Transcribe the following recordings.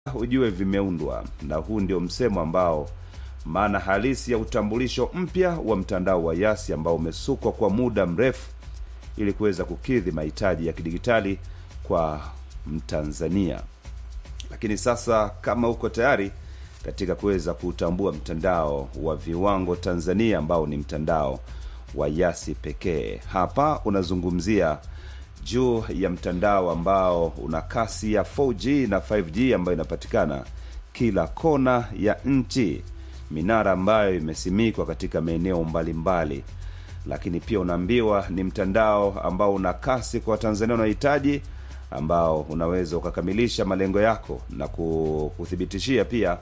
ujue vimeundwa, na huu ndio msemo ambao maana halisi ya utambulisho mpya wa mtandao wa Yasi ambao umesukwa kwa muda mrefu ili kuweza kukidhi mahitaji ya kidigitali kwa Mtanzania. Lakini sasa kama uko tayari katika kuweza kutambua mtandao wa viwango Tanzania ambao ni mtandao wa Yasi pekee, hapa unazungumzia juu ya mtandao ambao una kasi ya 4G na 5G ambayo inapatikana kila kona ya nchi, minara ambayo imesimikwa katika maeneo mbalimbali, lakini pia unaambiwa ni mtandao ambao una kasi kwa Watanzania unahitaji, ambao unaweza ukakamilisha malengo yako na kuthibitishia pia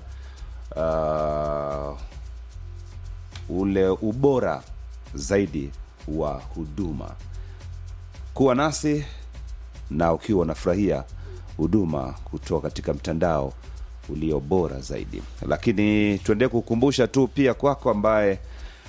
uh, ule ubora zaidi wa huduma kuwa nasi na ukiwa unafurahia huduma kutoka katika mtandao ulio bora zaidi. Lakini tuendelee kukumbusha tu pia kwako ambaye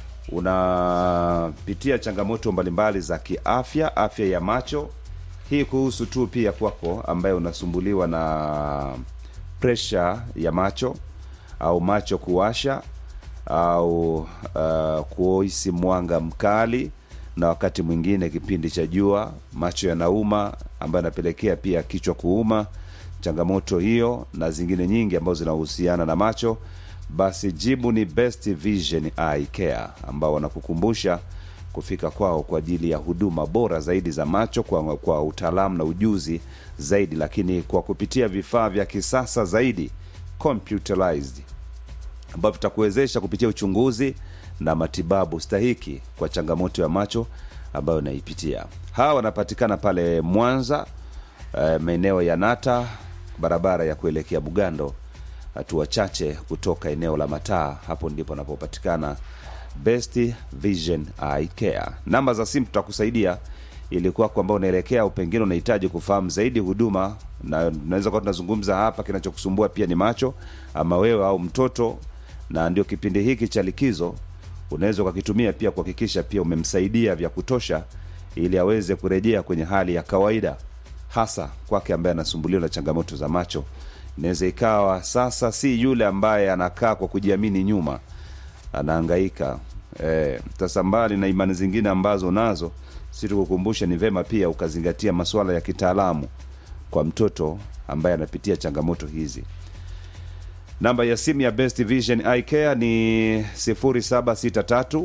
unapitia changamoto mbalimbali za kiafya, afya ya macho, hii kuhusu tu pia kwako ambaye unasumbuliwa na presha ya macho au macho kuwasha au uh, kuhisi mwanga mkali na wakati mwingine kipindi cha jua macho yanauma, ambayo yanapelekea pia kichwa kuuma. Changamoto hiyo na zingine nyingi ambazo zinahusiana na macho, basi jibu ni Best Vision Eye Care ambao wanakukumbusha kufika kwao kwa ajili ya huduma bora zaidi za macho kwa, kwa utaalamu na ujuzi zaidi, lakini kwa kupitia vifaa vya kisasa zaidi computerized ambavyo vitakuwezesha kupitia uchunguzi na matibabu stahiki kwa changamoto ya macho ambayo unaipitia. Hawa wanapatikana pale Mwanza, e, maeneo ya Nata, barabara ya kuelekea Bugando, hatua chache kutoka eneo la Mataa. Hapo ndipo anapopatikana Best Vision Eye Care. Namba za simu tutakusaidia ili kwako ambao unaelekea au pengine unahitaji kufahamu zaidi huduma, na tunaweza kuwa tunazungumza hapa, kinachokusumbua pia ni macho, ama wewe au mtoto, na ndio kipindi hiki cha likizo unaweza ukakitumia pia kuhakikisha pia umemsaidia vya kutosha ili aweze kurejea kwenye hali ya kawaida, hasa kwake ambaye anasumbuliwa na changamoto za macho. Inaweza ikawa sasa si yule ambaye anakaa kwa kujiamini nyuma, anahangaika sasa. E, mbali na imani zingine ambazo unazo, si tukukumbusha, ni vema pia ukazingatia masuala ya kitaalamu kwa mtoto ambaye anapitia changamoto hizi. Namba ya simu ya Best Vision Eye Care ni 0763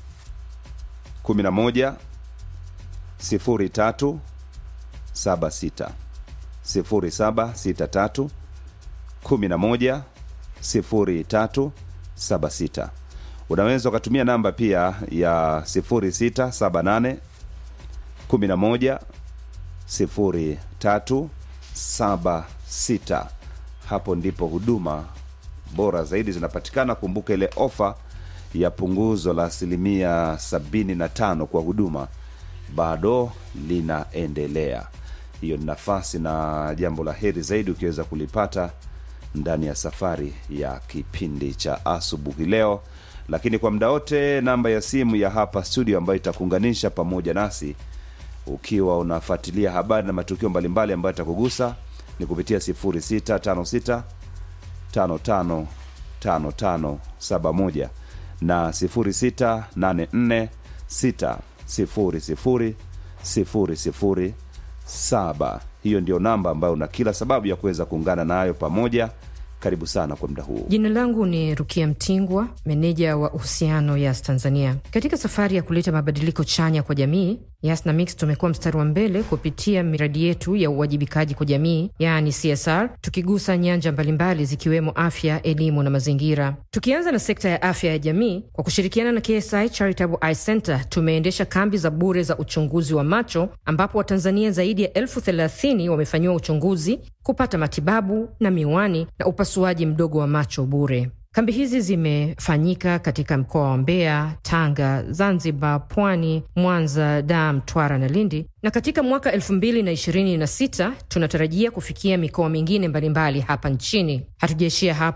11 03 76 0763 11 03 76. Unaweza ukatumia namba pia ya 0678 11 03 76. Hapo ndipo huduma bora zaidi zinapatikana. Kumbuka ile ofa ya punguzo la asilimia 75 kwa huduma bado linaendelea. Hiyo ni nafasi na jambo la heri zaidi ukiweza kulipata ndani ya safari ya kipindi cha asubuhi leo. Lakini kwa muda wote, namba ya simu ya hapa studio ambayo itakuunganisha pamoja nasi ukiwa unafuatilia habari na matukio mbalimbali ambayo itakugusa ni kupitia 0656 55 55 71 na 0684 600 007. Hiyo ndio namba ambayo una kila sababu ya kuweza kuungana nayo pamoja. Karibu sana kwa muda huu. Jina langu ni Rukia Mtingwa, meneja wa uhusiano Yas Tanzania. Katika safari ya kuleta mabadiliko chanya kwa jamii, Yas na Mix tumekuwa mstari wa mbele kupitia miradi yetu ya uwajibikaji kwa jamii, yaani CSR, tukigusa nyanja mbalimbali zikiwemo afya, elimu na mazingira. Tukianza na sekta ya afya ya jamii, kwa kushirikiana na KSI Charitable Eye Center tumeendesha kambi za bure za uchunguzi wa macho, ambapo Watanzania zaidi ya elfu thelathini wamefanyiwa uchunguzi, kupata matibabu na miwani na upasuaji mdogo wa macho bure. Kambi hizi zimefanyika katika mkoa wa Mbeya, Tanga, Zanzibar, Pwani, Mwanza, Dar, Mtwara na Lindi, na katika mwaka elfu mbili na ishirini na sita tunatarajia kufikia mikoa mingine mbalimbali hapa nchini. Hatujaishia hapo.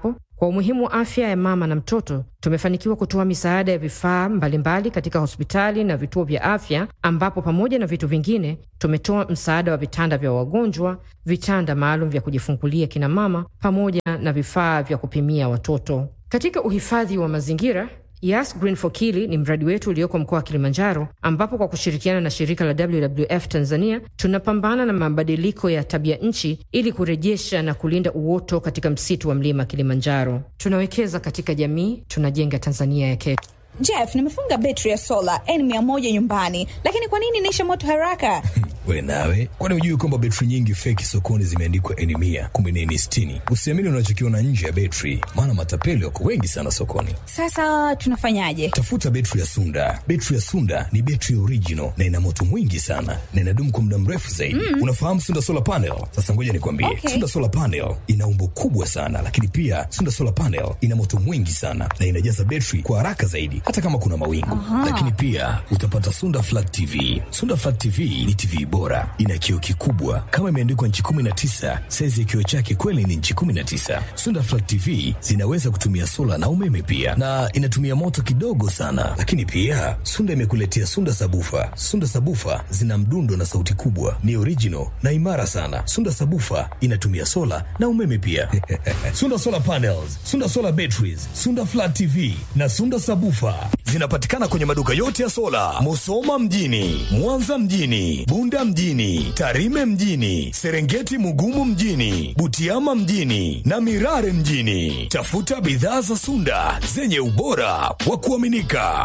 Kwa umuhimu wa afya ya mama na mtoto, tumefanikiwa kutoa misaada ya vifaa mbalimbali katika hospitali na vituo vya afya, ambapo pamoja na vitu vingine tumetoa msaada wa vitanda vya wagonjwa, vitanda maalum vya kujifungulia kina mama, pamoja na vifaa vya kupimia watoto. Katika uhifadhi wa mazingira Yas Green for Kili ni mradi wetu ulioko mkoa wa Kilimanjaro, ambapo kwa kushirikiana na shirika la WWF Tanzania tunapambana na mabadiliko ya tabia nchi ili kurejesha na kulinda uoto katika msitu wa mlima Kilimanjaro. Tunawekeza katika jamii, tunajenga Tanzania ya kesho. Jeff, nimefunga betri ya sola N100 nyumbani, lakini kwa nini inaisha moto haraka? We nawe, kwani hujui kwamba betri nyingi feki sokoni zimeandikwa N mia kumbe ni N sitini? Usiamini unachokiona nje ya betri, maana matapeli wako wengi sana sokoni. Sasa tunafanyaje? Tafuta betri ya Sunda. Betri ya Sunda ni betri original na ina moto mwingi sana na inadumu kwa muda mrefu zaidi. Mm. Unafahamu Sunda solar panel? Sasa ngoja nikwambie, Okay. Sunda solar panel ina umbo kubwa sana, lakini pia Sunda solar panel ina moto mwingi sana na inajaza betri kwa haraka zaidi, hata kama kuna mawingu. Lakini pia utapata Sunda flat TV. Sunda flat TV ni TV bora, ina kioo kikubwa kama imeandikwa nchi 19. Saizi ya kioo chake kweli ni nchi 19. Sunda flat TV zinaweza kutumia sola na umeme pia, na inatumia moto kidogo sana. Lakini pia Sunda imekuletea Sunda sabufa. Sunda sabufa zina mdundo na sauti kubwa, ni original na imara sana. Sunda sabufa inatumia sola na umeme pia. Sunda solar panels, Sunda solar batteries, Sunda flat TV na Sunda sabufa zinapatikana kwenye maduka yote ya sola, Musoma mjini, Mwanza mjini, Bunda mjini, Tarime mjini, Serengeti Mugumu mjini, Butiama mjini na Mirare mjini. Tafuta bidhaa za Sunda zenye ubora wa kuaminika.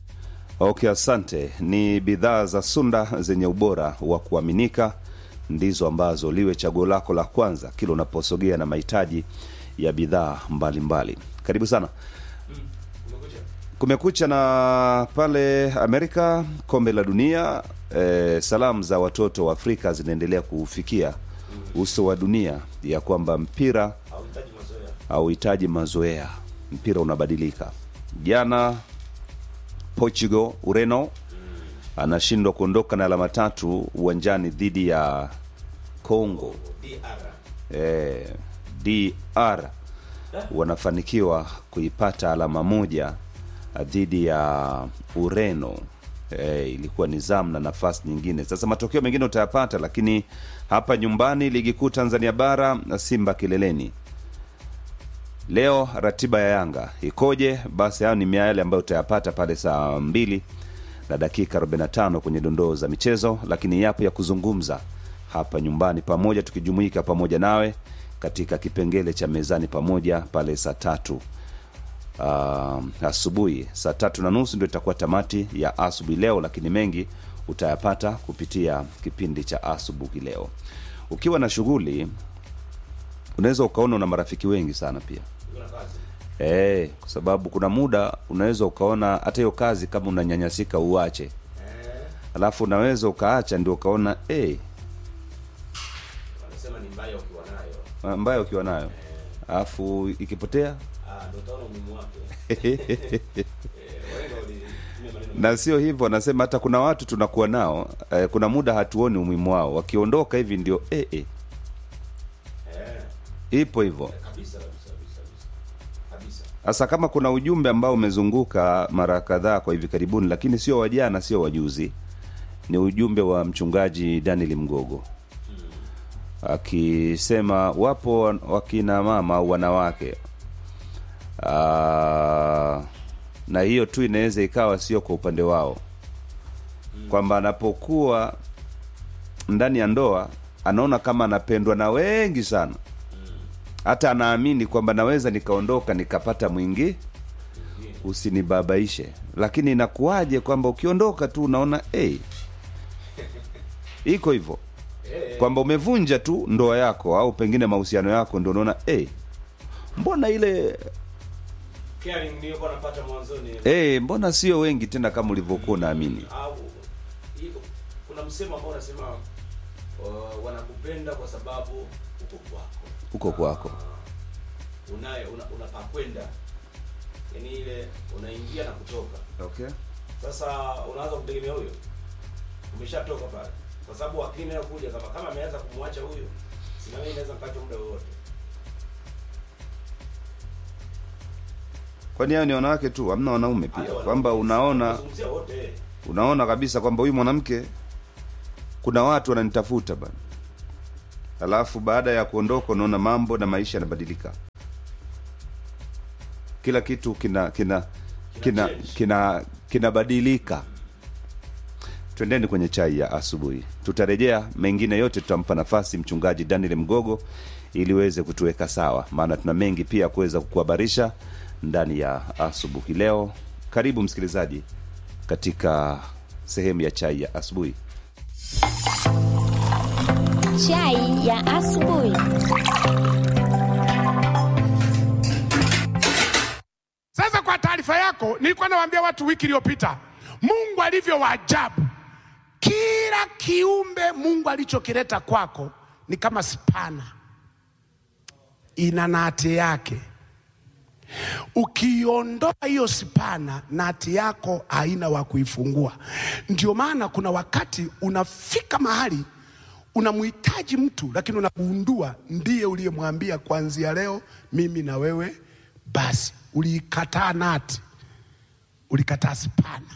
Okay, asante. Ni bidhaa za Sunda zenye ubora wa kuaminika ndizo ambazo liwe chaguo lako la kwanza kila unaposogea na mahitaji ya bidhaa mbalimbali. Karibu sana. Kumekucha na pale Amerika, kombe la dunia. Eh, salamu za watoto wa Afrika zinaendelea kufikia uso wa dunia ya kwamba mpira hauhitaji mazoea, mpira unabadilika. Jana Portugal, Ureno anashindwa kuondoka na alama tatu uwanjani dhidi ya Congo. Eh, DR wanafanikiwa kuipata alama moja dhidi ya Ureno. E, ilikuwa ni zamu na nafasi nyingine. Sasa matokeo mengine utayapata, lakini hapa nyumbani ligi kuu Tanzania bara Simba kileleni leo. Ratiba ya Yanga ikoje? Basi hayo ni yale ambayo utayapata pale saa mbili na dakika 45 kwenye dondoo za michezo, lakini yapo ya kuzungumza hapa nyumbani pamoja, tukijumuika pamoja nawe katika kipengele cha mezani pamoja pale saa tatu uh, asubuhi saa tatu na nusu ndio itakuwa tamati ya asubuhi leo, lakini mengi utayapata kupitia kipindi cha asubuhi leo. Ukiwa na shughuli, unaweza ukaona una marafiki wengi sana pia eh, kwa sababu kuna muda unaweza ukaona hata hiyo kazi kama unanyanyasika uache, alafu unaweza ukaacha ndio ukaona eh, wanasema ni mbaya ukiwa nayo mbaya ukiwa nayo alafu ikipotea Ah, ndo utaona umuhimu wake Eh, wahenga walitumia maneno na sio hivyo wanasema hata kuna watu tunakuwa nao eh, kuna muda hatuoni umuhimu wao wakiondoka hivi ndio eh, eh. ipo hivyo kabisa kabisa kabisa kabisa kabisa sasa kama kuna ujumbe ambao umezunguka mara kadhaa kwa hivi karibuni lakini sio wa jana sio wajuzi ni ujumbe wa mchungaji daniel mgogo akisema wapo wan- wakina mama au wanawake Aa, na hiyo tu inaweza ikawa sio kwa upande wao kwamba anapokuwa ndani ya ndoa anaona kama anapendwa na wengi sana hata anaamini kwamba naweza nikaondoka nikapata mwingi usinibabaishe lakini inakuwaje kwamba ukiondoka tu unaona hey, iko hivyo kwamba umevunja tu ndoa yako au pengine mahusiano yako ndio unaona hey, mbona ile caring niliyokuwa napata mwanzoni hey, mbona sio wengi tena kama ulivyokuwa unaamini au iko kuna msemo ambao unasema uh, wanakupenda kwa sababu uko kwako huko kwako unaye una, unapakwenda yani ile unaingia na kutoka okay. sasa unaanza kumtegemea huyo umeshatoka pale kwa sababu akili inayokuja kama kama ameanza kumwacha huyo sina mimi naweza mkacha muda wowote kwani hao ni wanawake tu hamna wanaume pia kwamba unaona Nazungumzia wote unaona kabisa kwamba huyu mwanamke kuna watu wananitafuta bana alafu baada ya kuondoka unaona mambo na maisha yanabadilika kila kitu kina kina kina change. kina kinabadilika twendeni kwenye chai ya asubuhi tutarejea mengine yote tutampa nafasi mchungaji daniel mgogo ili uweze kutuweka sawa maana tuna mengi pia kuweza kukuhabarisha ndani ya asubuhi leo karibu msikilizaji katika sehemu ya chai ya asubuhi Chai ya asubuhi. Sasa kwa taarifa yako, nilikuwa nawaambia watu wiki iliyopita, Mungu alivyo wa ajabu. Kila kiumbe Mungu alichokileta kwako ni kama spana, ina nati yake. Ukiondoa hiyo spana, nati yako haina wa kuifungua. Ndio maana kuna wakati unafika mahali unamhitaji mtu, lakini unagundua ndiye uliyemwambia kuanzia leo mimi na wewe basi. Uliikataa nati, ulikataa spana.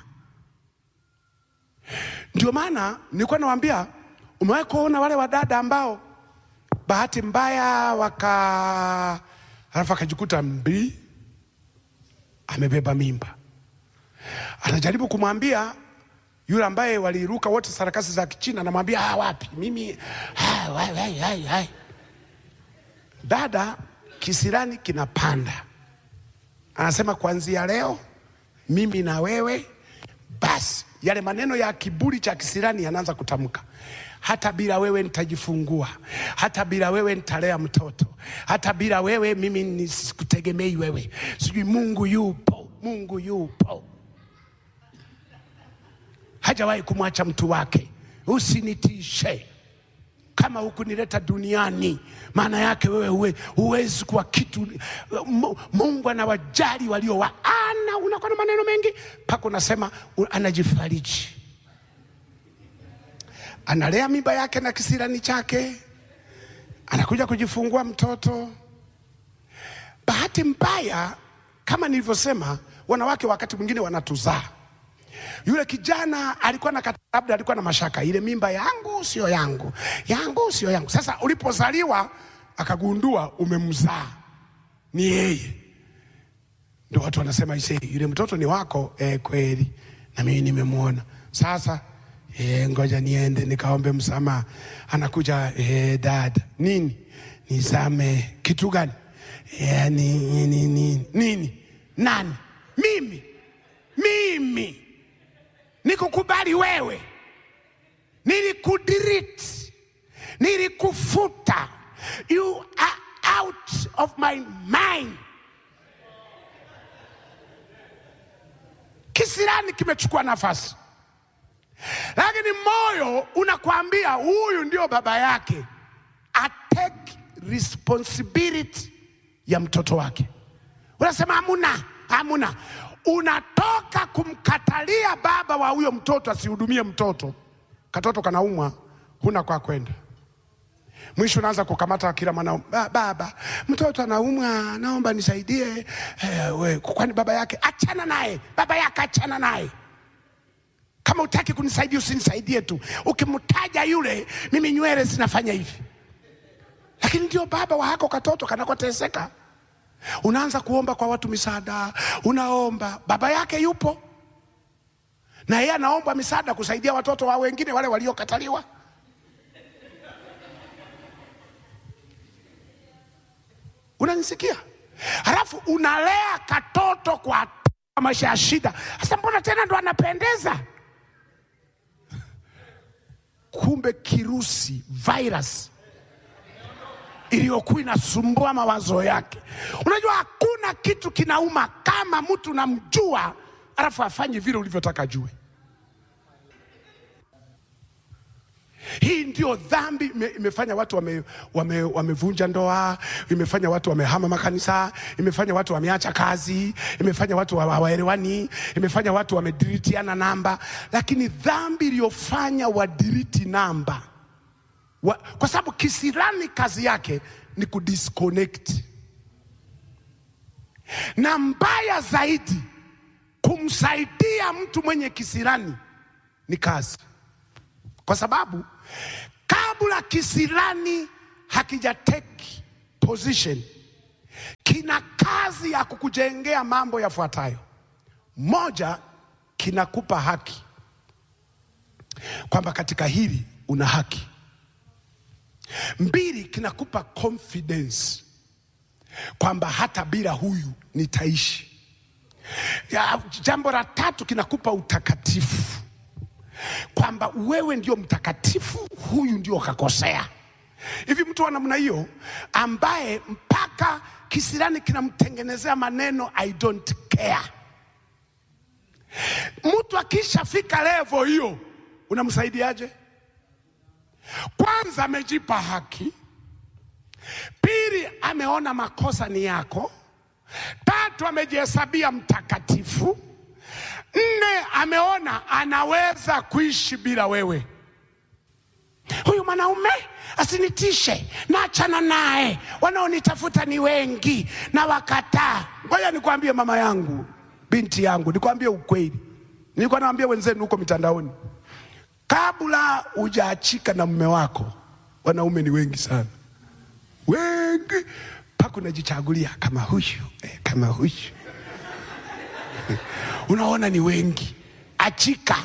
Ndio maana nilikuwa nawaambia, umewahi kuona wale wadada ambao bahati mbaya waka alafu akajikuta mbii amebeba mimba, anajaribu kumwambia yule ambaye waliruka wote sarakasi za Kichina, anamwambia ah, wapi mimi ah, wai, wai, wai, wai. Dada kisirani kinapanda, anasema kuanzia leo mimi na wewe basi. Yale maneno ya kiburi cha kisirani yanaanza kutamka, hata bila wewe nitajifungua, hata bila wewe nitalea mtoto, hata bila wewe mimi nisikutegemei wewe, sijui Mungu yupo, Mungu yupo hajawahi kumwacha mtu wake. Usinitishe kama hukunileta duniani, maana yake wewe huwe, huwezi kuwa kitu. Mu- Mungu anawajali walio wa ana, unakuwa na maneno mengi mpaka unasema u- anajifariji, analea mimba yake na kisirani chake, anakuja kujifungua mtoto. Bahati mbaya, kama nilivyosema, wanawake wakati mwingine wanatuzaa yule kijana alikuwa na kata- labda alikuwa na mashaka, ile mimba yangu sio yangu, yangu sio yangu. Sasa ulipozaliwa akagundua umemzaa ni yeye, ndio watu wanasema ise, yule mtoto ni wako. Eh, kweli na mimi nimemwona. Sasa eh, ngoja niende nikaombe msamaha. Anakuja eh, dada, nini nisame kitu gani? Eh, ni, ni, ni, ni, nini nani? Mimi mimi nikukubali wewe, nilikudiriti, nilikufuta, you are out of my mind. Kisirani kimechukua nafasi, lakini moyo unakwambia huyu ndio baba yake, atake responsibility ya mtoto wake. Unasema hamuna, hamuna. Unatoka kumkatalia baba wa huyo mtoto asihudumie mtoto, katoto kanaumwa, huna kwa kwenda. Mwisho unaanza kukamata kila mwana ba, baba mtoto anaumwa, naomba nisaidie. Eh, we, kwani baba yake? Achana naye, baba yake achana naye. Kama utaki kunisaidia usinisaidie tu, ukimtaja yule, mimi nywele zinafanya hivi. Lakini ndio baba wa hako katoto kanakoteseka unaanza kuomba kwa watu misaada, unaomba baba yake yupo na yeye anaomba misaada kusaidia watoto wa wengine wale waliokataliwa. Unanisikia? Halafu unalea katoto kwa maisha ya shida. Sasa mbona tena ndo anapendeza? Kumbe kirusi virus iliyokuwa inasumbua mawazo yake. Unajua hakuna kitu kinauma kama mtu namjua alafu afanye vile ulivyotaka ajue. Hii ndio dhambi ime- imefanya watu wame, wame, wamevunja ndoa, imefanya watu wamehama makanisa, imefanya watu wameacha kazi, imefanya watu hawa- hawaelewani, imefanya watu wamediritiana namba. Lakini dhambi iliyofanya wadiriti namba wa, kwa sababu kisirani kazi yake ni kudisconnect. na mbaya zaidi, kumsaidia mtu mwenye kisirani ni kazi, kwa sababu kabla kisirani hakija take position, kina kazi ya kukujengea mambo yafuatayo. Moja, kinakupa haki kwamba katika hili una haki. Mbili, kinakupa confidence kwamba hata bila huyu nitaishi. Ya, jambo la tatu kinakupa utakatifu kwamba wewe ndio mtakatifu, huyu ndio kakosea. Hivi mtu wa namna hiyo ambaye mpaka kisirani kinamtengenezea maneno I don't care, mtu akishafika levo hiyo unamsaidiaje? Kwanza amejipa haki, pili ameona makosa ni yako, tatu amejihesabia mtakatifu, nne ameona anaweza kuishi bila wewe. Huyu mwanaume asinitishe, naachana naye, wanaonitafuta ni wengi na wakataa. Ngoja nikwambie mama yangu, binti yangu, nikwambie ukweli, nilikuwa naambia wenzenu huko mitandaoni, kabla hujaachika na mume wako, wanaume ni wengi sana, wengi mpaka unajichagulia kama huyu eh, kama huyu unaona ni wengi, achika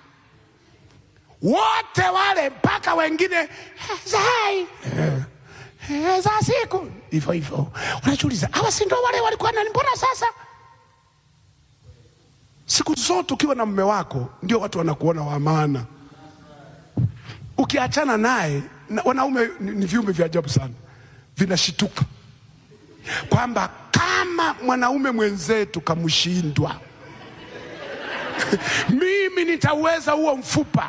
wote wale mpaka wengine eh, zai eh, eh, za siku hivyo hivyo, unajiuliza hawa si ndo wale walikuwa nani? Mbona sasa siku zote ukiwa na mume wako ndio watu wanakuona wa maana. Ukiachana naye na, wanaume ni, ni viumbe vya ajabu sana, vinashituka kwamba kama mwanaume mwenzetu kamshindwa mimi nitaweza huo mfupa.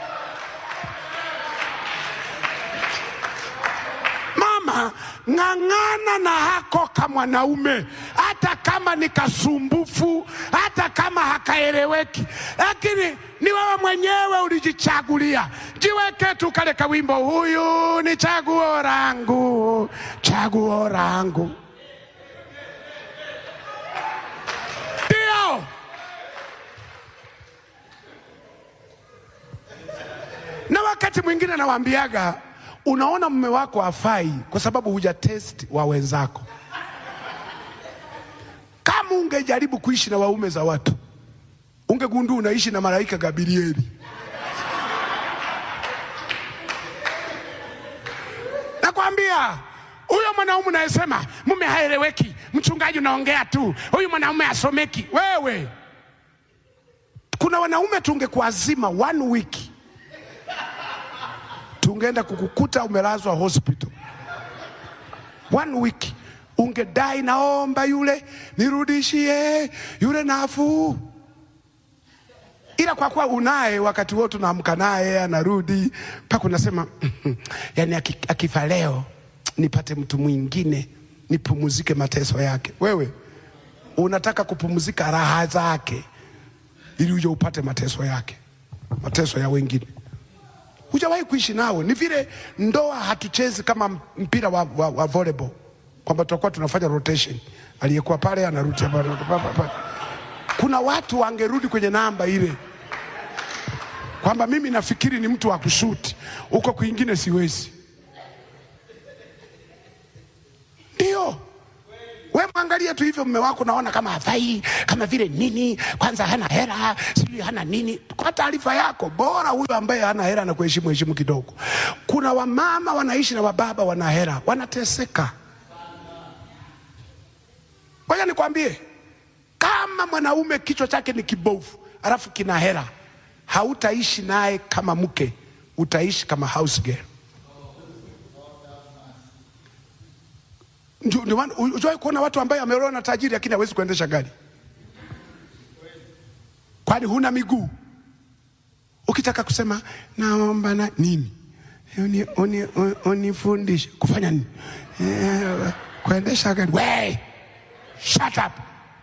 Mama, ng'ang'ana na hako ka mwanaume, hata kama ni kasumbufu, hata kama hakaeleweki, lakini ni wewe mwenyewe ulijichagulia. Jiweke tu kale kawimbo, huyu ni chaguo langu, chaguo langu. Ndio. na wakati mwingine nawaambiaga, unaona mume wako hafai kwa sababu huja test wa wenzako. Kama ungejaribu kuishi na waume za watu, ungegundua unaishi na malaika Gabrieli. Nakwambia huyo mwanaume unayesema mume haeleweki, mchungaji unaongea tu, huyu mwanaume asomeki. Wewe, kuna wanaume tungekuazima one week tungeenda kukukuta umelazwa hospital one week, ungedai naomba yule nirudishie yule nafuu, ila kwa kuwa unaye wakati wote unaamka naye anarudi mpaka unasema yani, aki- akifa leo nipate mtu mwingine nipumuzike mateso yake. Wewe unataka kupumzika raha zake ili uje upate mateso yake, mateso ya wengine hujawahi kuishi nao. Ni vile ndoa hatuchezi kama mpira wa, wa, wa volleyball kwamba tutakuwa tunafanya rotation, aliyekuwa pale anarudi hapa, anarudi hapa, hapa. Kuna watu wangerudi kwenye namba ile kwamba mimi nafikiri ni mtu wa kushuti huko kwingine siwezi. Ndio we mwangalie tu hivyo mume wako, naona kama hafai, kama vile nini, kwanza hana hela, sijui hana nini. Kwa taarifa yako, bora huyo ambaye hana hela na kuheshimu heshimu kidogo. Kuna wamama wanaishi na wababa wana hela, wanateseka. Ngoja nikwambie, kama mwanaume kichwa chake ni kibovu alafu kina hela, hautaishi naye kama mke, utaishi kama house girl. Ndio- ndio maana ujawahi kuona watu ambaye ameolewa na tajiri lakini hawezi kuendesha gari, kwani huna miguu? Ukitaka kusema naomba na nini, uni, uni, uni, unifundishe kufanya nini, Eh, kuendesha gari. We, shut up.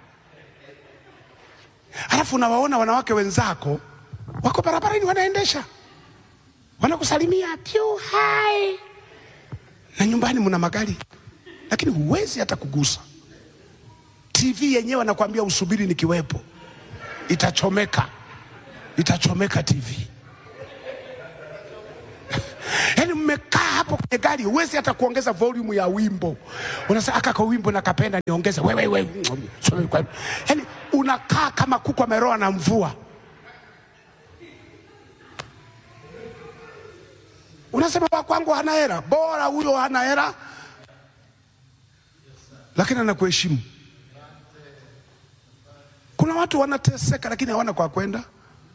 Alafu unawaona wanawake wenzako wako barabarani wanaendesha, wanakusalimia pyu hai, na nyumbani mna magari lakini huwezi hata kugusa. TV yenyewe anakuambia usubiri nikiwepo, itachomeka, itachomeka TV. Yaani mmekaa hapo kwenye gari, huwezi hata kuongeza volume ya wimbo. Unasema aka kwa wimbo nakapenda niongeze, wewe wewe, yaani unakaa kama kuku ameroa na mvua. Unasema wa kwangu hana hera, bora huyo hana hera, lakini anakuheshimu. Kuna watu wanateseka, lakini hawana kwa kwenda,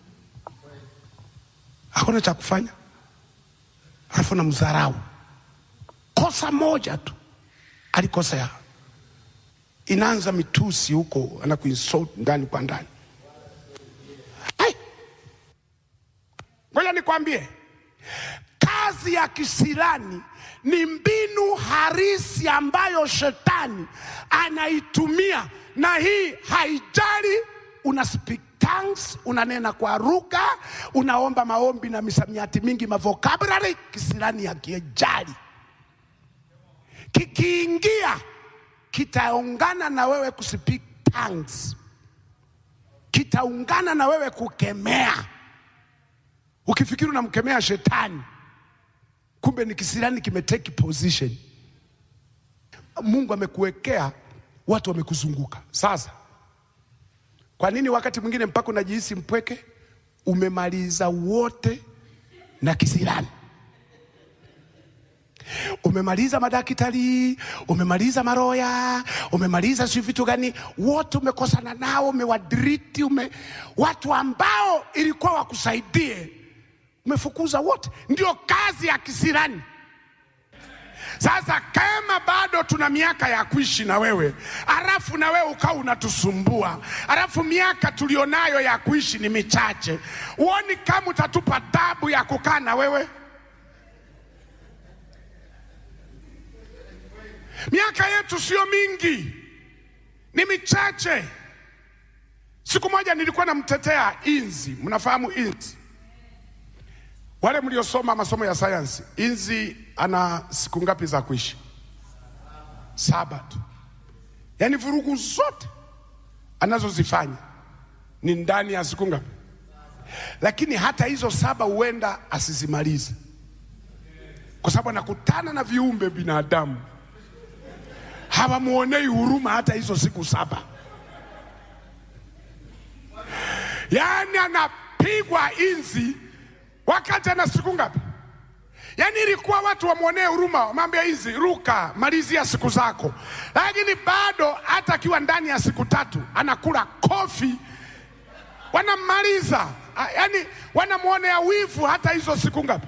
hakuna cha kufanya, alafu na mdharau. Kosa moja tu alikosea, inaanza mitusi huko, anakuinsult ndani kwa ndani. Hai! Ngoja nikwambie, kazi ya kisirani ni mbinu harisi ambayo shetani anaitumia, na hii haijali una speak tongues, unanena kwa lugha, unaomba maombi na misamiati mingi, mavokabulary. Kisirani hakijali, kikiingia kitaungana na wewe kuspeak tongues, kitaungana na wewe kukemea. Ukifikiri unamkemea shetani, kumbe ni kisirani kimeteki position. Mungu amekuwekea watu wamekuzunguka. Sasa kwa nini wakati mwingine mpaka unajihisi mpweke? Umemaliza wote na kisirani, umemaliza madaktari, umemaliza maroya, umemaliza si vitu gani, wote umekosana nao, umewadriti, ume watu ambao ilikuwa wakusaidie umefukuza wote. Ndio kazi ya kisirani. Sasa kama bado tuna miaka ya kuishi na wewe, alafu na wewe ukawa unatusumbua, alafu miaka tulionayo ya kuishi ni michache, uoni kama utatupa tabu ya kukaa na wewe? Miaka yetu sio mingi, ni michache. Siku moja nilikuwa namtetea inzi, mnafahamu inzi wale mliosoma masomo ya sayansi, inzi ana siku ngapi za kuishi? Saba tu. Yaani vurugu zote anazozifanya ni ndani ya siku ngapi? Lakini hata hizo saba huenda asizimalize, kwa sababu anakutana na viumbe binadamu hawamuonei huruma hata hizo siku saba. Yaani anapigwa inzi wakati ana siku ngapi? Yaani ilikuwa watu wamwonee huruma, wamwambia hizi ruka, malizia siku zako, lakini bado hata akiwa ndani ya siku tatu anakula kofi, wanammaliza. Yaani wanamwonea wivu hata hizo siku ngapi?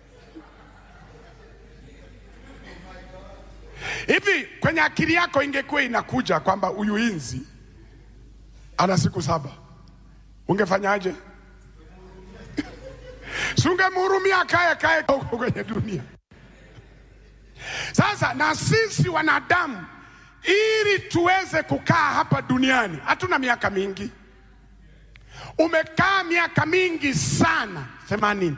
Hivi kwenye akili yako ingekuwa inakuja kwamba huyu inzi ana siku saba, ungefanyaje? Sungemhurumia kae kae huko kwenye dunia. Sasa na sisi wanadamu, ili tuweze kukaa hapa duniani, hatuna miaka mingi. Umekaa miaka mingi sana, themanini.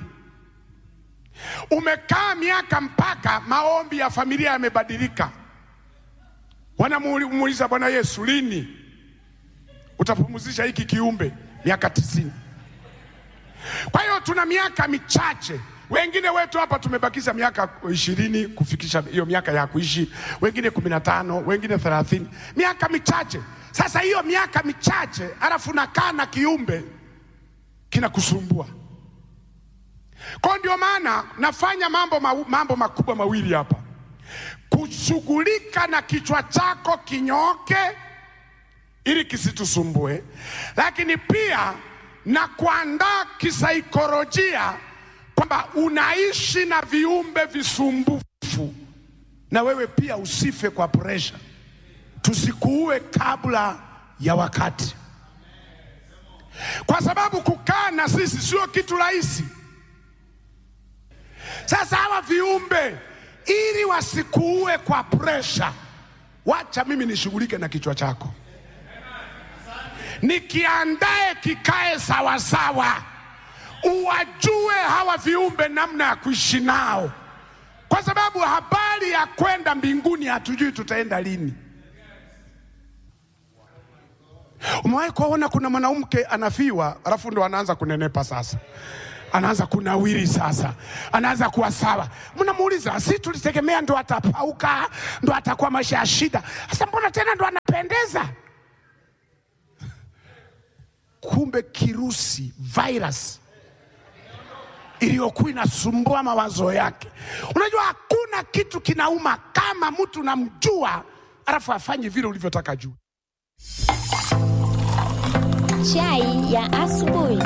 Umekaa miaka mpaka maombi ya familia yamebadilika. Wanamuuliza Bwana Yesu, lini utapumzisha hiki kiumbe? Miaka tisini. Kwa hiyo tuna miaka michache. Wengine wetu hapa tumebakiza miaka ishirini kufikisha hiyo miaka ya kuishi, wengine kumi na tano, wengine thelathini, miaka michache. Sasa hiyo miaka michache, alafu nakaa na kiumbe kinakusumbua. Kwa ndio maana nafanya mambo, ma, mambo makubwa mawili hapa: kushughulika na kichwa chako kinyooke ili kisitusumbue, lakini pia na kuandaa kisaikolojia kwamba unaishi na viumbe visumbufu, na wewe pia usife kwa presha, tusikuue kabla ya wakati, kwa sababu kukaa na sisi sio kitu rahisi. Sasa hawa viumbe ili wasikuue kwa presha, wacha mimi nishughulike na kichwa chako nikiandae kikae sawasawa, uwajue hawa viumbe namna ya kuishi nao, kwa sababu habari ya kwenda mbinguni hatujui tutaenda lini. Umewahi kuona kuna mwanamke anafiwa alafu ndo anaanza kunenepa sasa anaanza kunawiri sasa, anaanza kuwa sawa. Mnamuuliza, si tulitegemea ndo atapauka, ndo atakuwa maisha ya shida. Sasa mbona tena ndo anapendeza? Kumbe kirusi virus iliyokuwa inasumbua mawazo yake. Unajua hakuna kitu kinauma kama mtu unamjua alafu afanye vile ulivyotaka juu. Chai ya asubuhi.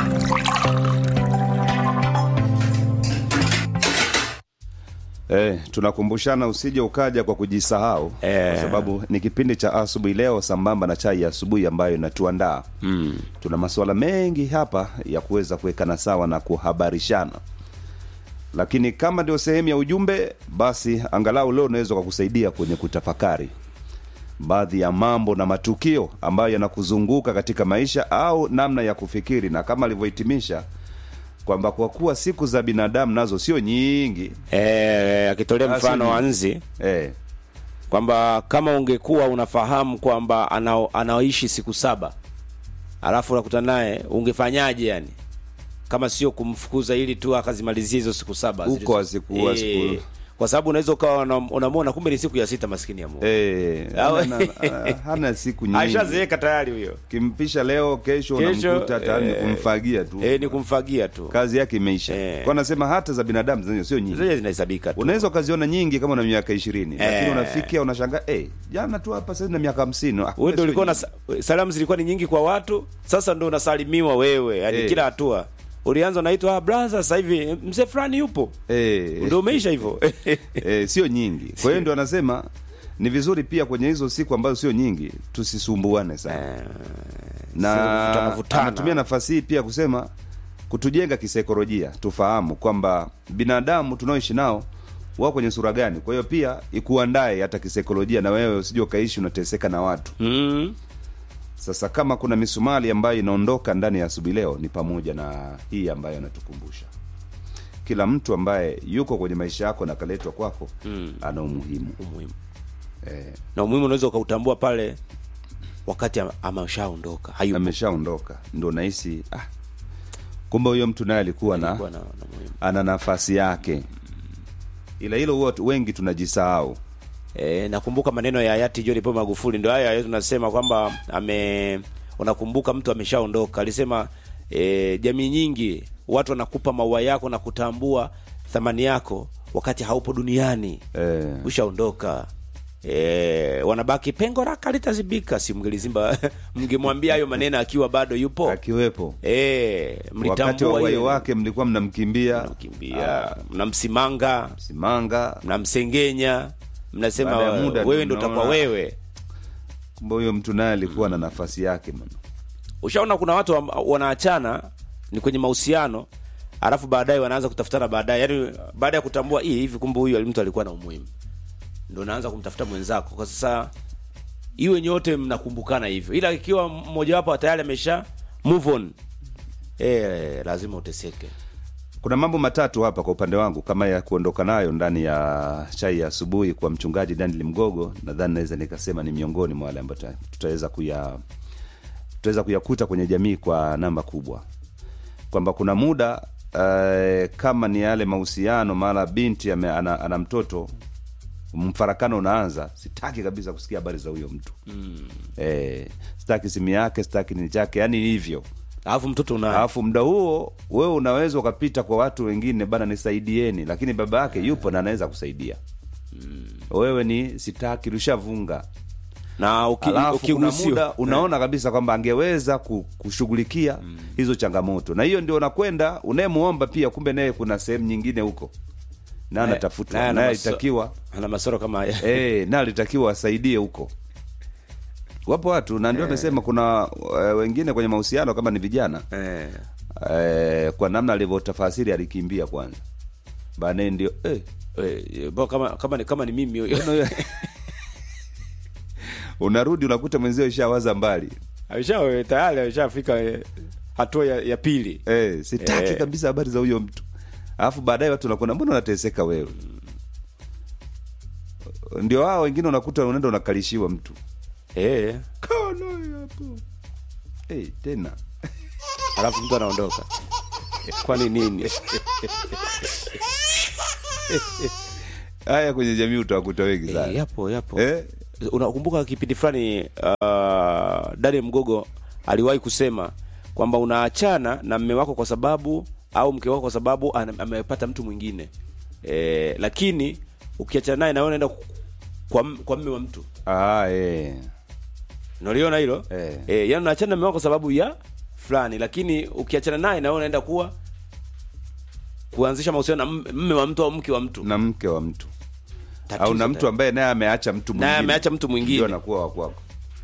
Eh, tunakumbushana usije ukaja kwa kujisahau Eh. kwa sababu ni kipindi cha asubuhi leo sambamba na chai ya asubuhi ambayo inatuandaa mm. tuna masuala mengi hapa ya kuweza kuwekana sawa na kuhabarishana lakini kama ndio sehemu ya ujumbe basi angalau leo unaweza kukusaidia kwenye kutafakari baadhi ya mambo na matukio ambayo yanakuzunguka katika maisha au namna ya kufikiri na kama alivyohitimisha kwamba kwa kuwa siku za binadamu nazo sio nyingi Eh, akitolea Basi mfano ni- wa nzi eh, kwamba kama ungekuwa unafahamu kwamba ana, anaoishi siku saba alafu unakuta naye ungefanyaje yani kama sio kumfukuza ili tu akazimalizia hizo siku saba Huko zilizo- hazikuwa Eh, siku- kwa sababu unaweza ukawa unam- unamwona kumbe ni siku ya sita maskini ya Mungu Eh, Au- hana, hana, hana siku nyingi ashazeeka tayari huyo kimpisha leo kesho, Kesho, unamkuta tayari ni eh, kumfagia tu eh, ni kumfagia tu kazi yake imeisha Eh. kwa nasema hata za binadamu zenyewe sio nyingi zenye zinahesabika tu unaweza ukaziona nyingi kama una miaka ishirini lakini Eh. unafikia unashangaa eh, jana tu hapa sasa na miaka hamsini Ah, wewe kumbe ndio sio ulikuwa na nyingi. salamu zilikuwa ni nyingi kwa watu sasa ndo unasalimiwa wewe yani Eh. kila hatua ulianza unaitwa ah, brother sasa hivi mzee fulani yupo eh, ndio umeisha hivyo eh, sio nyingi kwa hiyo ndio anasema ni vizuri pia kwenye hizo siku ambazo sio nyingi tusisumbuane sana na vutana, vutana. anatumia nafasi hii pia kusema kutujenga kisaikolojia tufahamu kwamba binadamu tunaoishi nao wao kwenye sura gani kwa hiyo pia ikuandae hata kisaikolojia na wewe usije ukaishi unateseka na watu mm. sasa kama kuna misumali ambayo inaondoka ndani ya asubuhi leo ni pamoja na hii ambayo anatukumbusha kila mtu ambaye yuko kwenye maisha yako na kaletwa kwako Mm. ana umuhimu umuhimu eh, na umuhimu unaweza ukautambua pale wakati ama- ameshaondoka hayupo ameshaondoka ndo nahisi ah, kumbe huyo mtu naye alikuwa na Alikuwa na, na muhimu. ana nafasi yake ila hilo huwa tu- wengi tunajisahau E, nakumbuka maneno ya hayati John Pombe Magufuli, ndio haya tunasema kwamba ame unakumbuka mtu ameshaondoka. Alisema e, jamii nyingi watu wanakupa maua yako na kutambua thamani yako wakati haupo duniani eh, ushaondoka. E, wanabaki pengo laka litazibika, si mngelizimba mngemwambia hayo maneno akiwa bado yupo akiwepo e, wakati wa mlitambua uhai hiyo. wake mlikuwa mnamkimbia mnamkimbia mnamsimanga simanga mnamsengenya mnasema Baada ya muda wewe ndio ndo utakuwa mnaona- wewe kumbe huyo mtu naye alikuwa na nafasi yake man. ushaona kuna watu wa- wanaachana ni kwenye mahusiano alafu baadaye wanaanza kutafutana baadaye yaani baada ya kutambua hii hivi kumbe huyu mtu alikuwa na umuhimu ndo unaanza kumtafuta mwenzako kwa sasa iwe nyote mnakumbukana hivyo ila ikiwa mmojawapo tayari amesha move on e, lazima uteseke kuna mambo matatu hapa kwa upande wangu kama ya kuondoka nayo ndani ya chai ya asubuhi kwa mchungaji daniel mgogo nadhani naweza nikasema ni miongoni mwa wale ambayo tuta- tutaweza kuya tutaweza kuyakuta kwenye jamii kwa namba kubwa kwamba kuna muda uh, kama ni yale mahusiano mara binti ame, ana, ana mtoto mfarakano unaanza sitaki kabisa kusikia habari za huyo mtu mm. eh, sitaki simu yake sitaki nini chake yani hivyo alafu mtoto una alafu muda huo wewe unaweza ukapita kwa watu wengine bana nisaidieni lakini baba yake yupo na anaweza kusaidia wewe ni sitaki rushavunga na uki, alafu kuna ukigusiwa- muda unaona kabisa kwamba angeweza ku- kushughulikia hizo changamoto na hiyo ndio unakwenda unayemuomba pia kumbe naye kuna sehemu nyingine huko na naye anatafutwa ana naye maso- alitakiwa ana masoro kama haya eh, na alitakiwa asaidie huko wapo watu na ndio amesema kuna uh, wengine kwenye mahusiano kama ni vijana eh. eh, kwa namna alivyotafasiri alikimbia kwanza baadaye ndio eh, Eh, bo, kama kama ni kama ni mimi huyo no, unarudi unakuta mwenzio ishawaza mbali amesha tayari ameshafika eh, hatua ya, ya pili eh, sitaki Eh. kabisa habari za huyo mtu alafu baadaye watu nakuona mbona unateseka wewe ndio hao wengine unakuta unaenda unakalishiwa mtu eh. Kaa naye hapo hey, tena alafu mtu anaondoka kwani nini haya kwenye jamii utawakuta wengi Eh, sana yapo yapo eh? unakumbuka kipindi fulani uh, Daniel Mgogo aliwahi kusema kwamba unaachana na mme wako kwa sababu au mke wako kwa sababu ana- amepata mtu mwingine e, lakini ukiachana naye nawe unaenda kwa, m- kwa mme wa mtu ah, eh. unaliona hilo Eh. e, yani unaachana na mme wako kwa sababu ya fulani lakini ukiachana naye nawe unaenda kuwa kuanzisha mahusiano na mme- mme wa mtu au mke wa mtu na mke wa mtu Tatizo au na mtu tayari. ambaye naye ameacha mtu Naye mwingine ameacha mtu mwingine. ndio anakuwa wa kwako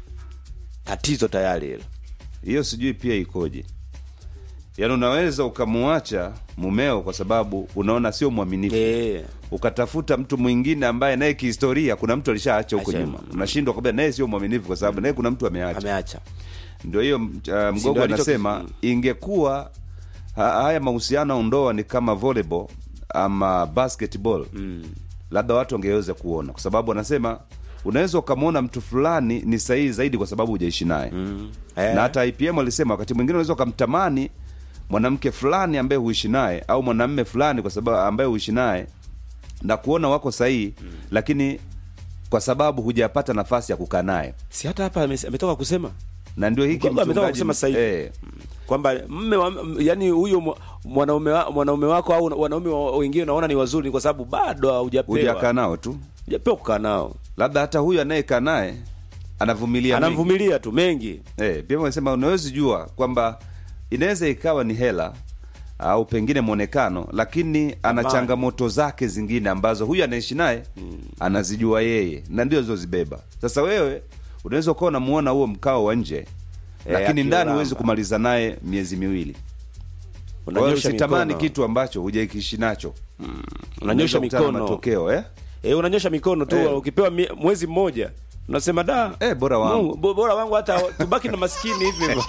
tatizo tayari hilo hiyo sijui pia ikoje yaani unaweza ukamuacha mumeo kwa sababu unaona sio mwaminifu e, ukatafuta mtu mwingine ambaye naye kihistoria kuna mtu alishaacha huko Acha- nyuma unashindwa kwambia naye sio mwaminifu kwa sababu naye kuna mtu ameacha ameacha ndio hiyo uh, mgogo ndio alicho- anasema Mm. ingekuwa ha, haya mahusiano au ndoa ni kama volleyball ama basketball mm. labda watu wangeweza kuona kwa sababu anasema unaweza ukamwona mtu fulani ni sahihi zaidi kwa sababu hujaishi naye mm. Eh. na hata IPM alisema wakati mwingine unaweza ukamtamani mwanamke fulani ambaye huishi naye au mwanamme fulani kwa sababu ambaye huishi naye na kuona wako sahihi mm. lakini kwa sababu hujapata nafasi ya kukaa naye si hata hapa ame- ametoka kusema na ndio hiki Mgogo ametoka mchungaji- kusema sasa hivi. eh, kwamba mme wa, m- yani huyo mwa- mwanaume wa, mwanaume wako au wanaume wa- wengine unaona ni wazuri ni kwa sababu bado hujakaa hujapewa nao tu hujapewa kukaa nao labda hata huyu anayekaa naye anavumilia mengi. anamvumilia tu mengi eh, pia wanasema unawezi jua kwamba inaweza ikawa ni hela au pengine mwonekano lakini ana Amani. changamoto zake zingine ambazo huyu anaishi naye anazijua yeye na ndio zozibeba sasa wewe unaweza ukawa unamuona huo mkao wa nje lakini ndani akiulamba. huwezi kumaliza naye miezi miwili kwa hiyo unanyosha usitamani mikono kitu ambacho hujaikishi nacho unanyosha Unaweza kukutana na mikono matokeo eh? eh unanyosha mikono tu Eh. ukipewa mie- mwezi mmoja unasema da Eh, bora wangu. Mungu, bo- bora wangu hata tubaki na maskini hivyo hivyo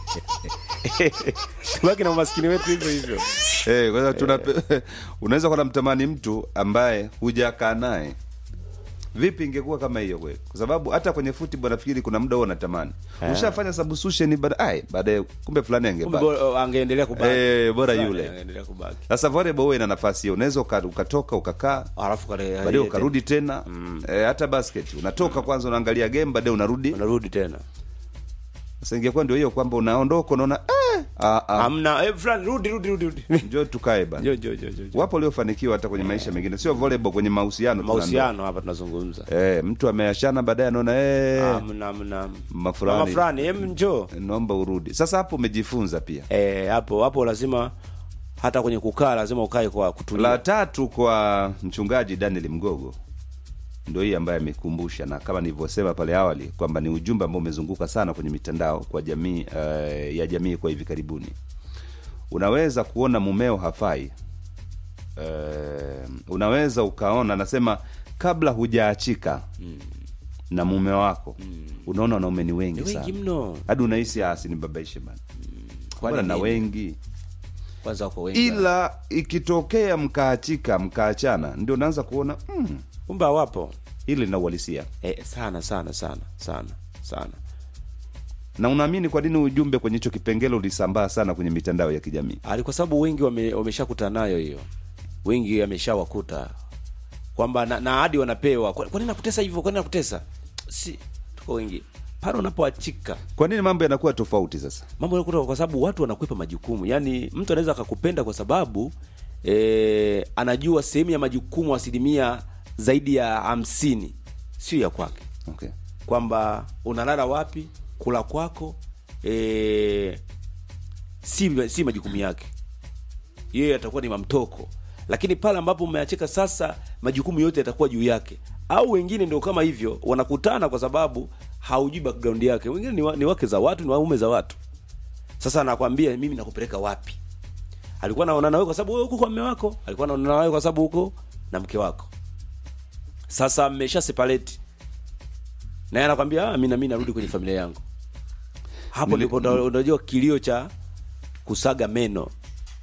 tubaki na maskini wetu hivyo hivyo Eh, kwa hiyo tuna unaweza kuwa namtamani mtu ambaye hujakaa naye vipi ingekuwa kama hiyo kweli kwa sababu hata kwenye football nafikiri kuna muda huo natamani ushafanya substitution baadaye baadaye kumbe fulani kumbe angebaki bora- angeendelea kubaki Eh, bora Fulani yule. angeendelea kubaki sasa volleyball huwa ina nafasi hiyo unaweza uka- ukatoka ukakaa alafu kale baadaye ukarudi tena eh, hata basket unatoka kwanza unaangalia game baadaye unarudi unarudi tena sasa ingekuwa ndio hiyo kwamba unaondoka unaona eh, ah, ah, hamna eh, fulani rudi rudi rudi rudi njoo tukae bana jo jo jo jo jo. wapo waliofanikiwa hata kwenye maisha mengine sio volleyball kwenye mahusiano tuna mahusiano hapa tunazungumza ndoa. eh, mtu ameachana baadaye anaona eh, hamna hamna mama fulani. mama fulani em njoo naomba urudi sasa hapo umejifunza pia eh hapo hapo lazima hata kwenye kukaa lazima ukae kwa kutulia la tatu kwa mchungaji daniel mgogo ndo hii ambaye amekumbusha na kama nilivyosema pale awali kwamba ni ujumbe ambao umezunguka sana kwenye mitandao kwa jamii uh, ya jamii kwa hivi karibuni unaweza kuona mumeo hafai uh, unaweza ukaona anasema kabla hujaachika mm. na mume wako mm. unaona wanaume ni wengi, Ni wengi sana mno. hadi unahisi asi ni babaishe bana Kwani Mbona na nini? wengi kwanza wako wengi ila ikitokea mkaachika mkaachana ndio unaanza kuona mm, kumbe hawapo hili lina uhalisia eh, sana sana sana sana sana na unaamini kwa nini ujumbe kwenye hicho kipengele ulisambaa sana kwenye mitandao ya kijamii ali kwa sababu wengi wame, wameshakutana nayo hiyo wengi ameshawakuta kwamba na, na hadi wanapewa kwa kwa nini nakutesa hivyo kwa nini nakutesa si tuko wengi pale unapoachika kwa nini mambo yanakuwa tofauti sasa mambo yanakuta kwa sababu watu wanakwepa majukumu yaani mtu anaweza akakupenda kwa sababu e, anajua sehemu ya majukumu asilimia zaidi ya hamsini sio ya kwake okay. kwamba unalala wapi kula kwako e, si, si majukumu yake yeye atakuwa ni mamtoko lakini pale ambapo umeachika sasa majukumu yote yatakuwa juu yake au wengine ndio kama hivyo wanakutana kwa sababu haujui background yake wengine ni, wa, ni wake za watu ni waume za watu sasa anakwambia mimi nakupeleka wapi alikuwa anaonana wewe kwa sababu wewe uko kwa mume wako alikuwa anaonana wewe kwa sababu uko na mke wako sasa mmesha separate naye anakwambia ah, mimi na mimi narudi kwenye familia yangu hapo Nili- ndipo ndo- unajua kilio cha kusaga meno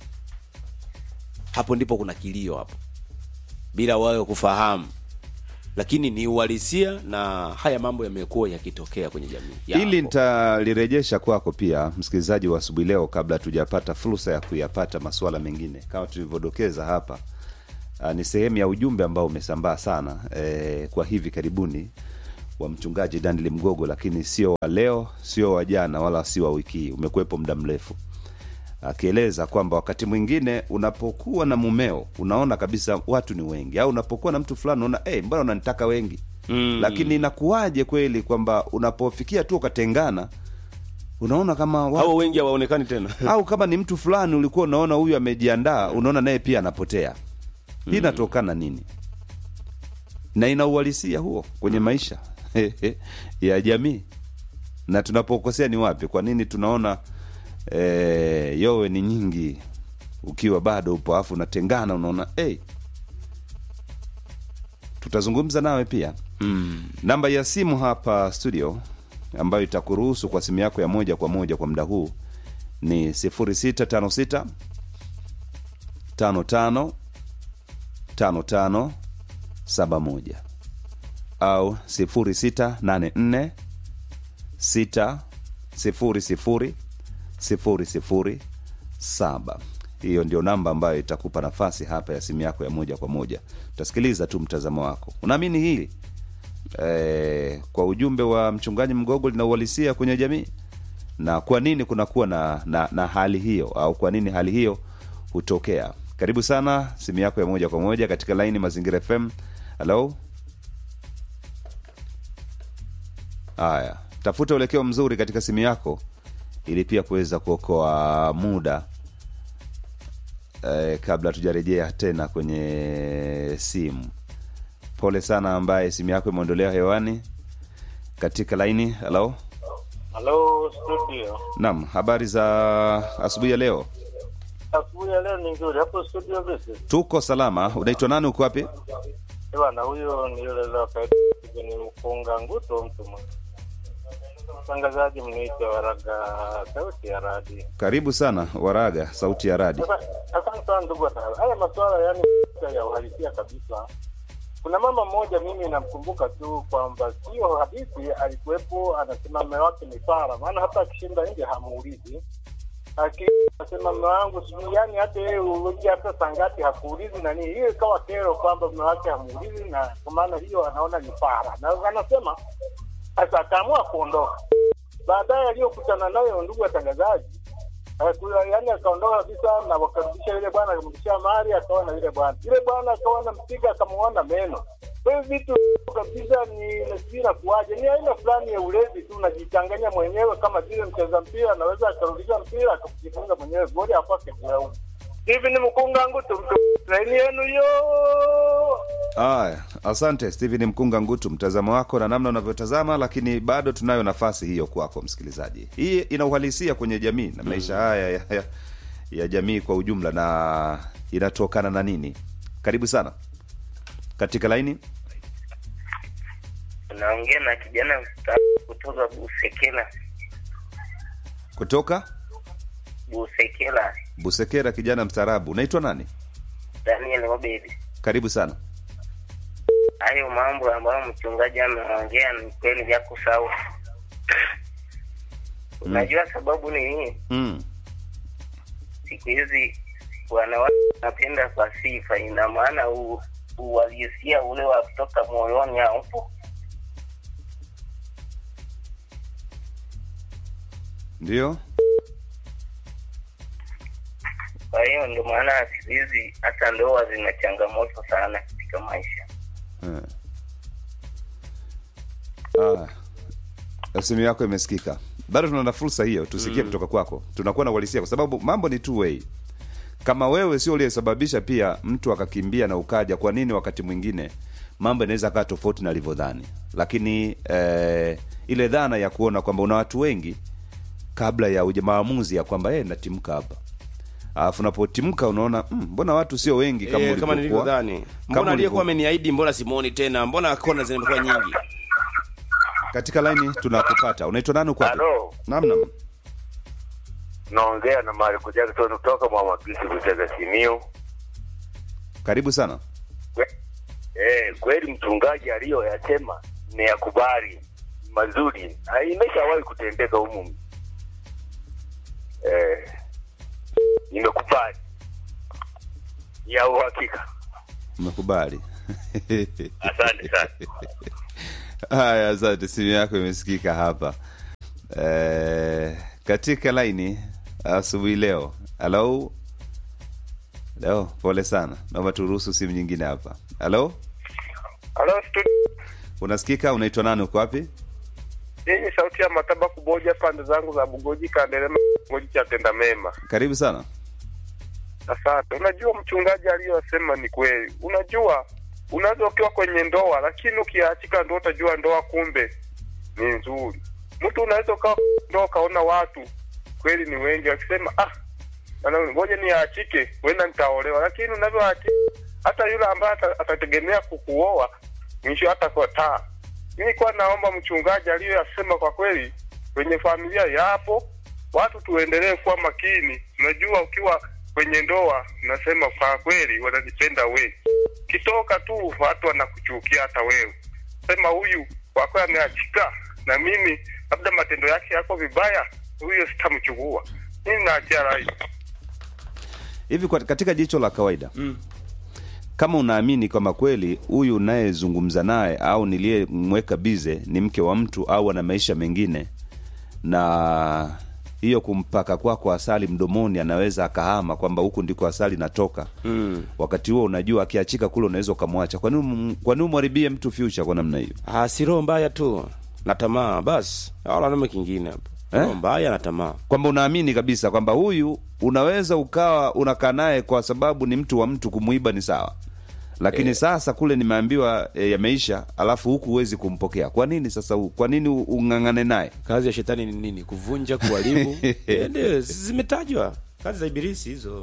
hapo ndipo kuna kilio hapo bila wawe kufahamu lakini ni uhalisia na haya mambo yamekuwa yakitokea kwenye jamii Yapo. ili nitalirejesha kwako pia msikilizaji wa asubuhi leo kabla tujapata fursa ya kuyapata masuala mengine kama tulivyodokeza hapa uh, ni sehemu ya ujumbe ambao umesambaa sana eh, kwa hivi karibuni wa mchungaji Daniel Mgogo, lakini sio wa leo, sio wa jana, wala sio wa wiki hii, umekuwepo muda mrefu, akieleza kwamba wakati mwingine unapokuwa na mumeo unaona kabisa watu ni wengi, au unapokuwa na mtu fulani unaona hey, mbona unanitaka wengi mm. Lakini inakuwaje kweli kwamba unapofikia tu ukatengana, unaona kama watu, hao wengi hawaonekani tena au kama ni mtu fulani ulikuwa unaona huyu amejiandaa, unaona naye pia anapotea. Hii inatokana nini? Na ina uhalisia huo kwenye maisha ya jamii, na tunapokosea ni wapi? Kwa nini tunaona eh, yowe ni nyingi ukiwa bado upo, afu unatengana, unaona hey, tutazungumza nawe pia mm. Namba ya simu hapa studio ambayo itakuruhusu kwa simu yako ya moja kwa moja kwa muda huu ni 0656 55 55 71 au 0684 6 00 00 7 hiyo ndio namba ambayo itakupa nafasi hapa ya simu yako ya moja kwa moja utasikiliza tu mtazamo wako unaamini hili e, kwa ujumbe wa mchungaji mgogo lina uhalisia kwenye jamii na kwa nini kunakuwa na, na, na hali hiyo au kwa nini hali hiyo hutokea karibu sana simu yako ya moja kwa moja katika laini mazingira fm halo haya tafuta uelekeo mzuri katika simu yako ili pia kuweza kuokoa muda eh, kabla tujarejea tena kwenye simu pole sana ambaye simu yako imeondolewa hewani katika laini halo Halo studio. naam habari za asubuhi ya leo Asubuhi ya leo ni nzuri. Hapo studio vipi? tuko salama unaitwa nani uko wapi Bwana huyo ni yule leo kaidi ni mfunga nguto mtu mmoja. Mtangazaji mnaitwa Waraga sauti ya radi. karibu sana waraga sauti ya radi Sasa asante sana ndugu watangazaji. Haya masuala yani ya uhalisia kabisa. Kuna mama mmoja mimi namkumbuka tu kwamba sio hadithi, alikuwepo anasema mume wake ni fara, maana hata akishinda nje hamuulizi akisema mume wangu sijui, yani hata yeye uji hata sangati hakuulizi nani. Hiyo ikawa kero kwamba mume wake hamuulizi, na kwa maana hiyo anaona ni fara, na anasema sasa akaamua kuondoka. Baadaye aliyokutana nayo ndugu watangazaji yaani akaondoka kabisa na wakarudisha yule bwana akamrudishia mali akaona yule bwana yule bwana akawa nampiga akamuona meno kwa hiyo vitu kabisa ni sijui nakuaje ni aina fulani ya ulezi tu unajichanganya mwenyewe kama vile mcheza mpira anaweza akarudisha mpira akajifunga mwenyewe goli akwake kulaumu hivi ni mkunga ngutu laini yenu yo Aya, asante Steven Mkunga Ngutu, mtazamo wako na namna unavyotazama, lakini bado tunayo nafasi hiyo kwako msikilizaji. Hii ina uhalisia kwenye jamii na maisha haya ya, ya, ya jamii kwa ujumla, na inatokana na nini? Karibu sana katika laini. Naongea na kijana mstaafu kutoka Busekela. Kutoka Busekela, Busekera, kijana mstaarabu. Unaitwa nani? Daniel Obedi. Karibu sana. Hayo mambo ambayo mchungaji ameongea ni kweli yako sawa. Unajua sababu ni nini? Mm. Siku hizi wanawake wanapenda kwa sifa, ina maana u- uhalisia ule wa kutoka moyoni haupo. Ndio Kwa hiyo ndio maana siku hizi hata ndoa zina changamoto sana katika maisha. Eh. Ah, simu yako imesikika. Bado tuna fursa hiyo, tusikie kutoka kwako. Tunakuwa na uhalisia kwa sababu mambo ni two way. Kama wewe sio uliyesababisha pia mtu akakimbia na ukaja, kwa nini wakati mwingine mambo yanaweza kaa tofauti na alivyodhani? Lakini eh, ile dhana ya kuona kwamba una watu wengi kabla ya uja maamuzi ya kwamba eh, natimka hapa alafu unapotimka unaona mm, mbona watu sio wengi kama Eh, kama ulivyokuwa. nilivyodhani Kama mbona aliyekuwa ulivyo- ameniahidi mbona simuoni tena mbona kona zimekuwa nyingi katika laini tunakupata unaitwa nani uko wapi? Halo, naam naam naongea na Mariko Jackson kutoka Mwamagisi Butega Simiyu. karibu sana Eh, kweli mchungaji aliyoyasema nimeyakubali mazuri, Na imeshawahi kutendeka humu. Eh, nimekubali ya uhakika. umekubali Asante sana. haya asante simu yako imesikika hapa eh, katika laini asubuhi leo halo leo pole sana naomba turuhusu simu nyingine hapa halo Halo, studio. unasikika unaitwa nani uko wapi Hii ni sauti ya mataba kuboja pande zangu za Bugoji Kandelema, Bugoji cha tenda mema. karibu sana Asante. Unajua mchungaji aliyosema ni kweli. Unajua unaweza ukiwa kwenye ndoa, lakini ukiachika ndoa utajua ndoa kumbe ni nzuri. Mtu unaweza ukawa ndoa ukaona watu kweli ni wengi wakisema ah, bana, ngoja niachike, wenda nitaolewa, lakini unavyoachika hata yule ambaye ata- atategemea kukuoa mwisho hata kwa taa. Mimi kwa naomba mchungaji aliyoyasema kwa kweli kwenye familia yapo, watu tuendelee kuwa makini. Unajua, ukiwa kwenye ndoa unasema kwa kweli wananipenda wewe, kitoka tu watu wanakuchukia hata wewe, sema huyu kwa kweli ameachika na mimi, labda matendo yake yako vibaya, huyo sitamchukua. Mimi naachia rai. hivi kwa- katika jicho la kawaida mm. kama unaamini kwamba kweli huyu unayezungumza naye au niliyemweka bize ni mke wa mtu au ana maisha mengine na hiyo kumpaka kwako asali mdomoni anaweza akahama kwamba huku ndiko asali natoka mm. wakati huo unajua akiachika kule unaweza ukamwacha kwa nini um- kwa nini umharibie mtu future kwa namna hiyo Ah, si roho mbaya tu na tamaa basi wala nome kingine hapo Eh? roho mbaya na tamaa kwamba unaamini kabisa kwamba huyu unaweza ukawa unakaa naye kwa sababu ni mtu wa mtu kumuiba ni sawa lakini sasa kule nimeambiwa e, yameisha alafu huku huwezi kumpokea kwa nini sasa u- kwa nini u- ung'ang'ane naye kazi ya shetani ni nini kuvunja kuharibu Eh, ndio zimetajwa kazi za ibilisi hizo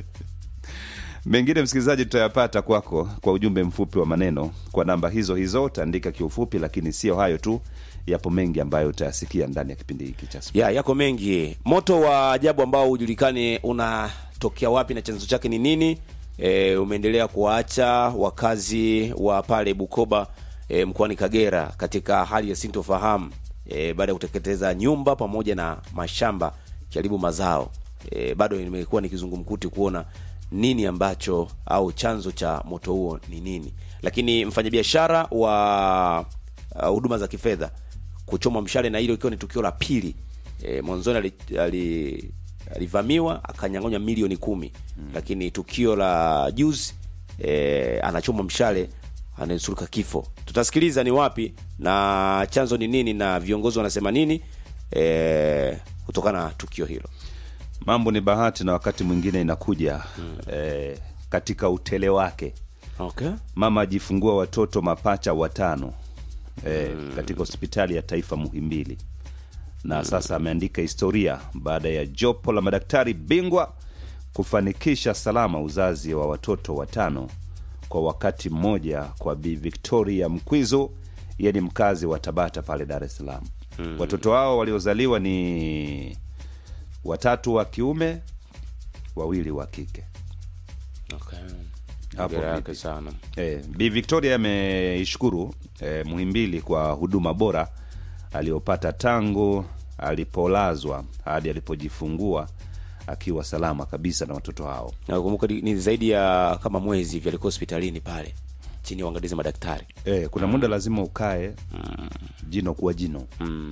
mengine msikilizaji tutayapata kwako kwa ujumbe mfupi wa maneno kwa namba hizo hizo utaandika kiufupi lakini sio hayo tu yapo mengi ambayo utayasikia ndani ya kipindi hiki cha ya yako mengi moto wa ajabu ambao hujulikani unatokea wapi na chanzo chake ni nini e, umeendelea kuwaacha wakazi wa pale bukoba e, mkoani kagera katika hali ya sintofahamu e, baada ya kuteketeza nyumba pamoja na mashamba karibu mazao e, bado nimekuwa nikizungumkuti kuona nini ambacho au chanzo cha moto huo ni nini lakini mfanyabiashara wa uh, huduma za kifedha kuchomwa mshale na hilo ikiwa ni tukio la pili e, mwanzoni ali- ali- alivamiwa akanyang'onywa milioni kumi mm. lakini tukio la juzi e, anachomwa mshale ananusurika kifo tutasikiliza ni wapi na chanzo ni nini na viongozi wanasema nini e, kutokana na tukio hilo mambo ni bahati na wakati mwingine inakuja mm. eh, katika utele wake okay. mama ajifungua watoto mapacha watano eh, mm. katika hospitali ya taifa muhimbili na mm. sasa ameandika historia baada ya jopo la madaktari bingwa kufanikisha salama uzazi wa watoto watano kwa wakati mmoja kwa bi victoria mkwizo yeye ni mkazi wa tabata pale dar es salaam mm. watoto hao waliozaliwa ni watatu wa kiume wawili wa kike okay. Hapo Hongera vipi? yake sana Eh, Bi Victoria ameishukuru eh, Muhimbili kwa huduma bora aliyopata tangu alipolazwa hadi alipojifungua akiwa salama kabisa na watoto hao. nakumbuka ni ni zaidi ya kama mwezi hivi alikuwa hospitalini pale chini ya uangalizi madaktari Eh, kuna muda lazima ukae jino kwa jino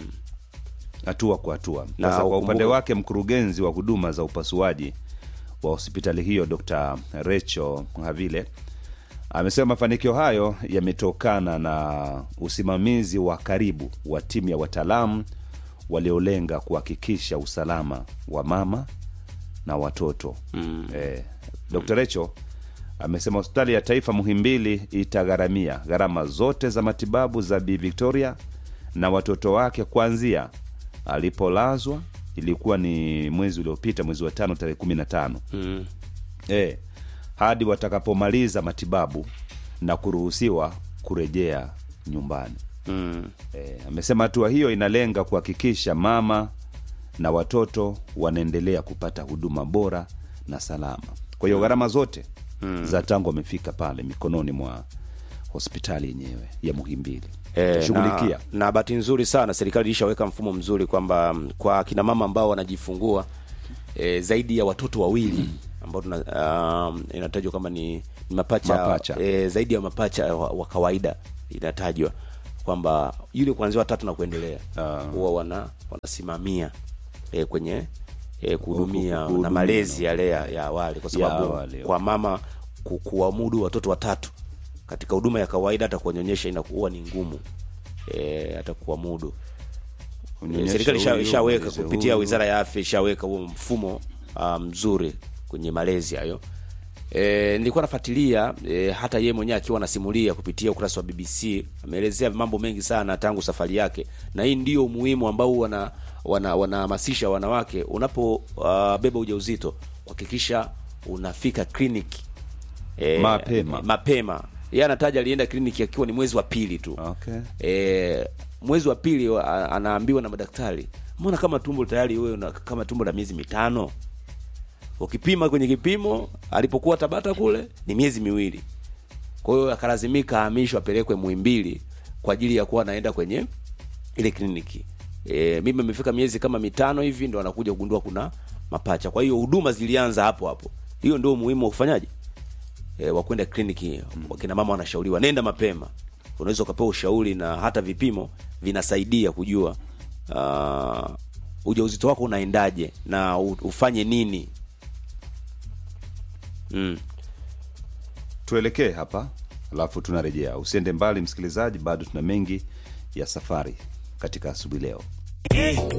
hatua kwa hatua. Na Sasa kwa ukumbuke- upande wake mkurugenzi wa huduma za upasuaji wa hospitali hiyo Dr. Recho Havile amesema mafanikio hayo yametokana na usimamizi wa karibu wa timu ya wataalamu waliolenga kuhakikisha usalama wa mama na watoto mm. eh, Dr. Recho amesema hospitali ya taifa Muhimbili itagharamia gharama zote za matibabu za Bi Victoria na watoto wake kuanzia alipolazwa ilikuwa ni mwezi uliopita mwezi wa tano tarehe kumi na tano mm. e, hadi watakapomaliza matibabu na kuruhusiwa kurejea nyumbani Mm. e, amesema hatua hiyo inalenga kuhakikisha mama na watoto wanaendelea kupata huduma bora na salama kwa hiyo gharama zote mm. za tangu wamefika pale mikononi mwa hospitali yenyewe ya Muhimbili E, shughulikia na, na bahati nzuri sana serikali ilishaweka mfumo mzuri kwamba mm, kwa kina mama ambao wanajifungua e, zaidi ya watoto wawili ambao tuna um, inatajwa kama ni, ni mapacha, Mapacha. E, zaidi ya mapacha wa, wa kawaida inatajwa kwamba yule kuanzia watatu na kuendelea huwa wana wanasimamia e, kwenye e, kuhudumia kuhudumia na malezi yale ya, ya awali kwa Ya sababu awali, kwa mama ku, kuwamudu watoto watatu katika huduma ya kawaida hata kuwanyonyesha inakuwa ni ngumu e, hata kuwamudu e, Unyonyeshe serikali isha- huyu, ishaweka uleze kupitia huyu. wizara ya afya ishaweka huo mfumo ah, mzuri kwenye malezi hayo e, nilikuwa nafuatilia e, hata yeye mwenyewe akiwa anasimulia kupitia ukurasa wa BBC ameelezea mambo mengi sana tangu safari yake, na hii ndio umuhimu ambao wana wana wanahamasisha wanawake unapo uh, beba ujauzito kuhakikisha unafika kliniki e, Mapema. mapema. Yeye anataja alienda kliniki akiwa ni mwezi wa pili tu okay. e, mwezi wa pili wa- anaambiwa na madaktari, mbona kama tumbo tayari wewe una kama tumbo la miezi mitano. Ukipima kwenye kipimo alipokuwa Tabata kule ni miezi miwili. Kwa hiyo akalazimika ahamishwe apelekwe Muhimbili kwa ajili ya kuwa anaenda kwenye ile kliniki. E, mimi imefika miezi kama mitano hivi ndo anakuja kugundua kuna mapacha. Kwa hiyo huduma zilianza hapo hapo. Hiyo ndio umuhimu wa kufanyaje? E, wa kwenda kliniki. Wakina mama wanashauriwa nenda mapema. Unaweza ukapewa ushauri na hata vipimo vinasaidia kujua uh, ujauzito wako unaendaje na u- ufanye nini. Mm. tuelekee hapa alafu tunarejea usiende mbali msikilizaji bado tuna mengi ya safari katika asubuhi leo